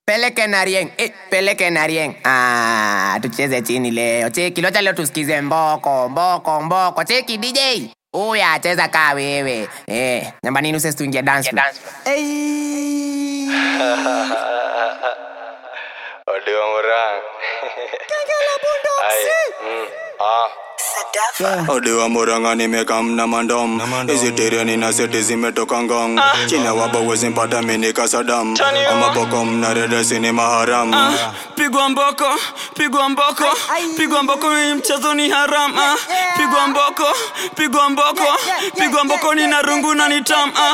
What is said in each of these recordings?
peleke na rieng eh, peleke na rieng ah, tucheze chini leo cheki locha leo tusikize mboko mboko mboko cheki dj uya cheza kaa wewe eh, namba nini usesi tuingie dance floor. Odiwa Murang. Aye. Mm. Ah. Odiwa Muranga nimekamna mandom hizi tiriani na seti zimetoka ngong china wabo wezimpata minika sadam amaboko mnaredesi ni maharam pigwa mboko pigwa mboko pigwa mboko hii mchezo ni haram ah. pigwa mboko pigwa mboko pigwa mboko ni na rungu na ni tam ah.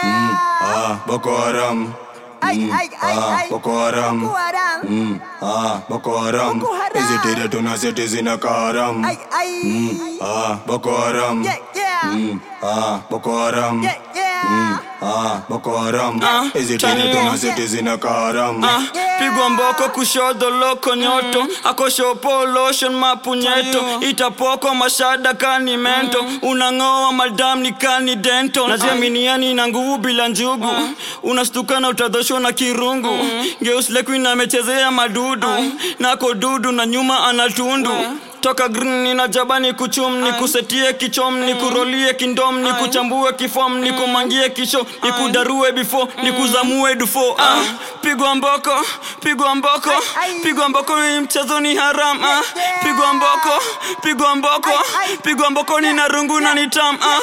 ah, Boko Haram Mm, ah, Boko Haram Mm, ah, Boko Haram hizi tiri tuna seti zina kaharam Mm, ah, Boko Haram Mm, ah, Boko Haram Mm, ah, Boko Haram hizi tiri tuna seti zina kaharam Ah, pigwa mboko kushodo loko nyoto akoshopo lotion mapunyeto itapoko mashada kani mento unang'oa madam ni kani dento najiaminiani na nguvu bila njugu unastuka na utadhoshwa na kirungu geuslekuina amechezea madudu nako dudu na nyuma anatundu toka green nina jaba ni kuchum ni kusetie kichom ni kurolie kindom ni kuchambue kifom ni kumangie kisho ni kudarue before ni kuzamue dufo ah, pigwa mboko pigwa mboko pigwa mboko hii mchezo ni haram ah, pigwa mboko pigwa mboko pigwa mboko ni na rungu na ni tam ah.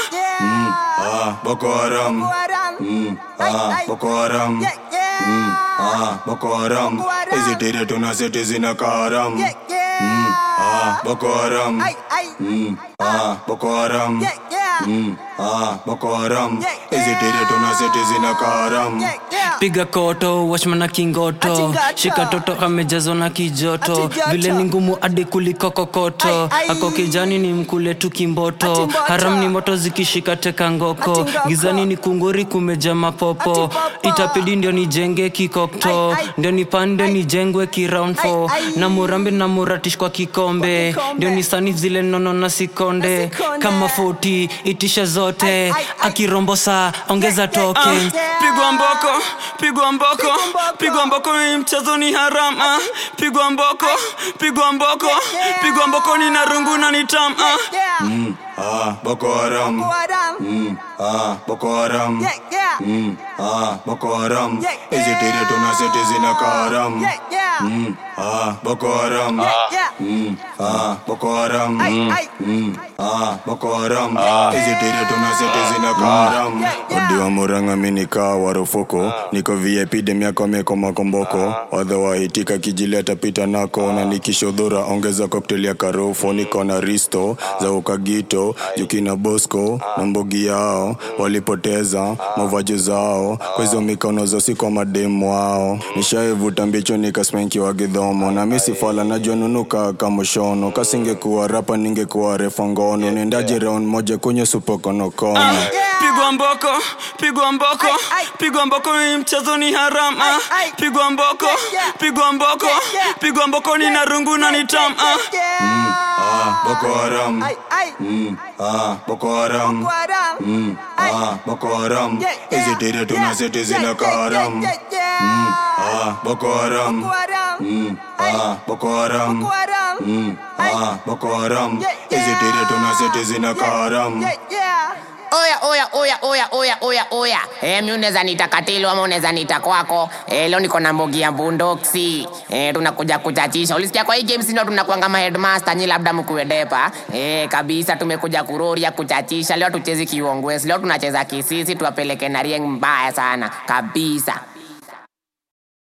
ah, Boko Haram Mm, ah, Boko Haram Mm, ah, Boko Haram hizi tiri tuna seti zina kaharam Mm, ah, Boko Haram Mm, ah, Boko Haram Mm, ah, Boko Haram hizi tiri tuna seti zina kaharam piga koto washmana kingoto shika toto amejazwa na kijoto vile ni ngumu hadi kuliko kokoto ako kijani ni mkule tu kimboto haram ni moto zikishika teka ngoko gizani ni kunguri kumeja mapopo itapidi ndio nijenge kikokto ndio nipande nijengwe kiround fo na murambe na muratish kwa kikombe ndio nisani zile nono na sikonde kama 40 itisha zote akirombosa ongeza token pigwa mboko pigwa mboko pigwa mboko hii mchezo ni haram ah. pigwa mboko pigwa mboko pigwa mboko ni na rungu na ni tam ah. Mm, ah, Boko Haram Mm, ah, Boko Haram Mm, ah, Boko Haram hizi tiri tuna seti zina kaharam Mm, ah, Boko Haram Mm, ah, Boko Haram Mm, ah, Boko Haram hizi tiri tuna seti zina kaharam odiwa muranga minikaa warufuku niko vip demiako meko makomboko wadha wahitika kijileta pita nako na nikishodhura ongeza koktel ya karofo niko na risto za ukagito jukina bosco na mbogi yao walipoteza mavaji zao kwa hizo mikono zosi kwa mademu wao nishaivuta mbicho nikasmenki wa gidhomo na misifala najua nunuka kamushono kasingekuwa rapa ningekuwa refa ngono nendaji round moja kwenye supokonokono pigwa mboko pigwa mboko pigwa mboko hii mchezo ni haram ah. pigwa mboko pigwa mboko pigwa mboko ni na rungu na ni tam ah. ah, Boko Haram Mm, ah, Boko Haram Mm, ah, Boko Haram hizi tiri tuna seti zina kaharam Mm, ah, Boko Haram Mm, ah, Boko Haram Mm, ah, Boko Haram hizi tiri tuna seti zina kaharam oya oya oya oya oya oya oya eh, mi unaweza nita katilu ama unaweza nita kwako eh, leo niko na mbogi ya bundoksi eh, tunakuja kuchachisha ulisikia kwa hii games ndio tunakuanga ma headmaster nyi labda mkuedepa eh, kabisa tumekuja kuroria kuchachisha leo tuchezi kiongwesi leo tunacheza kisisi tuwapeleke na rieng mbaya sana kabisa